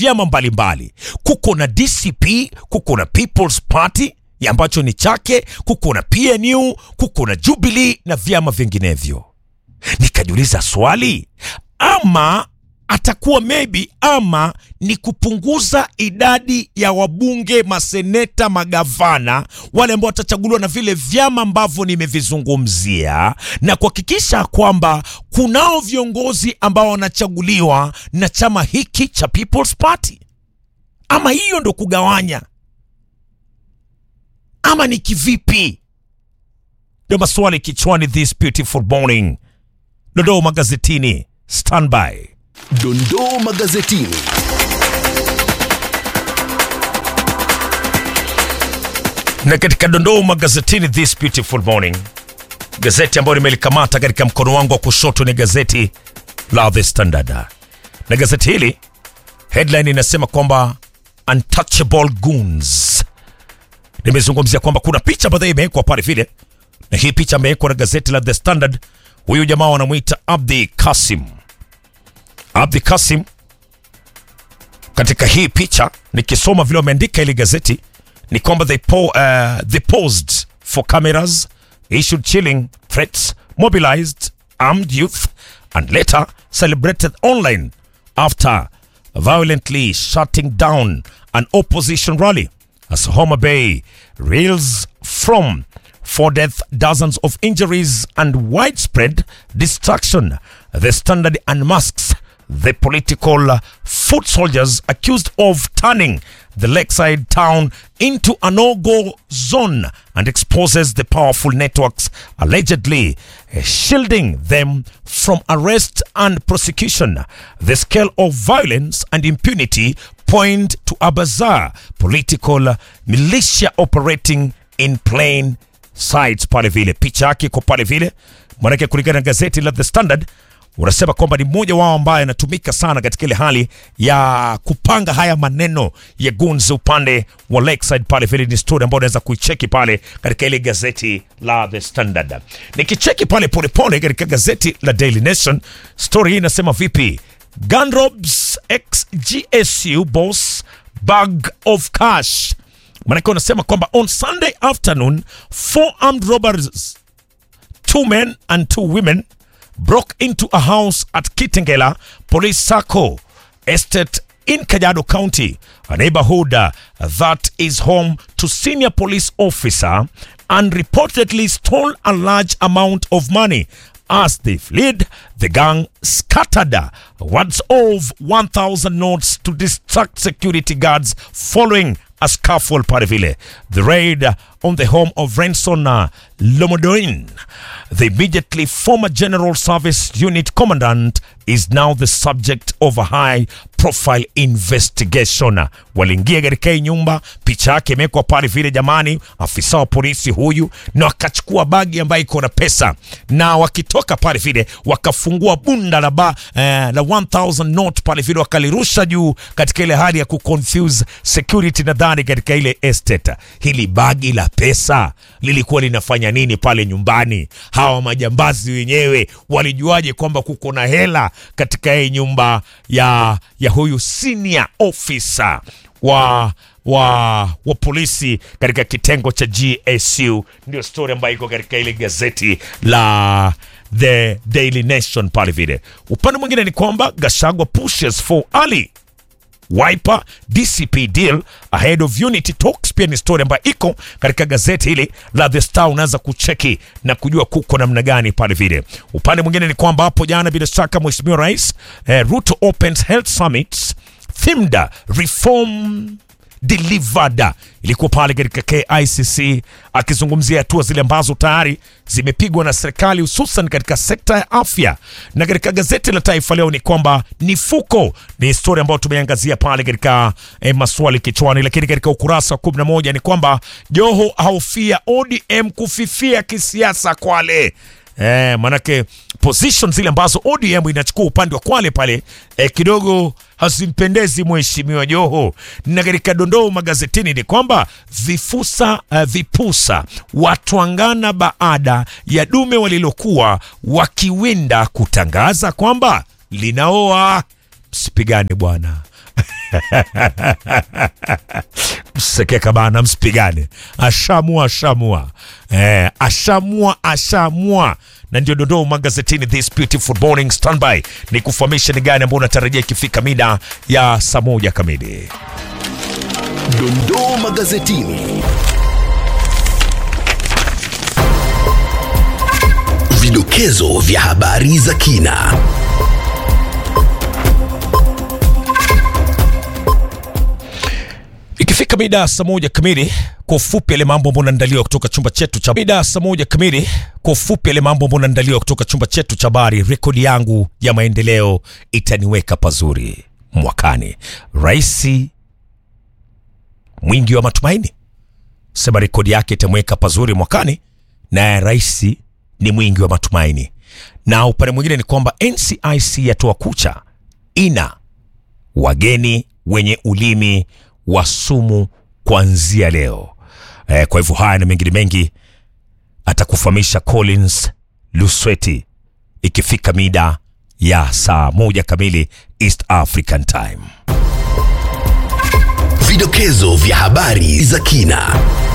vyama mbalimbali. Kuko na DCP, kuko na People's Party ya ambacho ni chake, kuko na PNU, kuko na Jubilee na vyama vinginevyo. Nikajiuliza swali, ama atakuwa maybe ama ni kupunguza idadi ya wabunge, maseneta, magavana wale ambao watachaguliwa na vile vyama ambavyo nimevizungumzia, na kuhakikisha kwamba kunao viongozi ambao wanachaguliwa na chama hiki cha People's Party, ama hiyo ndo kugawanya, ama ni kivipi? Ndio maswali kichwani this beautiful morning. Dodoo magazetini, standby. Dondoo magazetini. na katika dondoo magazetini this beautiful morning, gazeti ambayo nimelikamata katika mkono wangu wa kushoto ni gazeti la The Standard, na gazeti hili headline inasema kwamba untouchable goons. Nimezungumzia kwamba kuna picha ambayo imewekwa pale vile, na hii picha imewekwa na gazeti la The Standard. Huyu jamaa wanamwita Abdi Kasim. Abdi Kasim, katika hii picha nikisoma vile wameandika ili gazeti ni kwamba they, po, uh, they posed for cameras issued chilling threats mobilized armed youth and later celebrated online after violently shutting down an opposition rally as Homa Bay reels from four deaths, dozens of injuries, and widespread destruction. The Standard unmasks the political foot soldiers accused of turning the lakeside town into a no-go zone and exposes the powerful networks allegedly uh, shielding them from arrest and prosecution. The scale of violence and impunity point to a bizarre political militia operating in plain sight. Pale vile picha yake iko pale vile, manake kulingana na gazeti la The Standard unasema kwamba ni mmoja wao ambaye anatumika sana katika ile hali ya kupanga haya maneno ya goons upande wa Lakeside pale vile. Ni story ambayo unaweza kuicheki pale katika ile gazeti la The Standard. Nikicheki pale polepole katika gazeti la Daily Nation, story hii inasema vipi? Gunrobs ex GSU boss bag of cash. Maanake unasema kwamba on Sunday afternoon four armed robbers two men and two women broke into a house at Kitengela Police Sacco Estate in Kajiado County, a neighborhood uh, that is home to senior police officer, and reportedly stole a large amount of money. As they fled, the gang scattered uh, words of 1,000 notes to distract security guards following a scuffle pale vile. The raid uh, on the home of Renson uh, Lomodoin, the immediately former General Service Unit Commandant, is now the subject of a high profile investigation. Waliingia katika hii nyumba, picha yake imewekwa pale vile, jamani, afisa wa polisi huyu, na wakachukua bagi ambayo iko na pesa, na wakitoka pale vile wakafungua bunda la ba, eh, la 1000 note pale vile, wakalirusha juu katika ile hali ya kuconfuse security, nadhani katika ile estate. Hili bagi la pesa lilikuwa linafanya nini pale nyumbani? Hawa majambazi wenyewe walijuaje kwamba kuko na hela katika hii nyumba ya, ya huyu senior officer wa wa, wa polisi katika kitengo cha GSU. Ndio story ambayo iko katika ile gazeti la The Daily Nation pale vile. Upande mwingine ni kwamba Gashagwa pushes for Ali Wiper DCP deal ahead of unity talks, pia ni story ambayo iko katika gazeti hili la The Star. Unaweza kucheki na kujua kuko namna gani pale vile. Upande mwingine ni kwamba hapo jana, bila shaka, Mheshimiwa Rais eh, Ruto opens health summits themed reform delivered ilikuwa pale katika KICC akizungumzia hatua zile ambazo tayari zimepigwa na serikali hususan katika sekta ya afya. Na katika gazeti la Taifa Leo ni kwamba nifuko ni historia ambayo tumeangazia pale katika eh, maswali kichwani, lakini katika ukurasa wa 11 ni kwamba Joho ahofia ODM kufifia kisiasa Kwale. Eh, manake position zile ambazo ODM inachukua upande wa Kwale pale eh, kidogo hazimpendezi mheshimiwa Joho. Na katika dondoo magazetini ni kwamba vifusa uh, vipusa watwangana baada ya dume walilokuwa wakiwinda kutangaza kwamba linaoa. Msipigane bwana. msekeka bana, msipigane. Ashamua, ashamua, eh, ashamua, ashamua na ndio dondoo magazetini this beautiful morning standby ni kufahamisha ni gani ambao unatarajia ikifika mida ya saa moja kamili. Dondoo magazetini. Vidokezo vya habari za kina. Ikifika mida ya saa moja kamili, kwa ufupi yale mambo ambayo unaandaliwa kutoka chumba chetu cha mida ya saa moja kamili, kwa ufupi yale mambo ambayo unaandaliwa kutoka chumba chetu cha habari. Rekodi yangu ya maendeleo itaniweka pazuri mwakani. Raisi mwingi wa matumaini sema rekodi yake itamweka pazuri mwakani, naye rais ni mwingi wa matumaini. Na upande mwingine ni kwamba NCIC yatoa kucha ina wageni wenye ulimi wa sumu kuanzia leo. E, kwa hivyo haya na mengine mengi atakufahamisha Collins Lusweti ikifika mida ya saa moja kamili East African Time. Vidokezo vya habari za kina.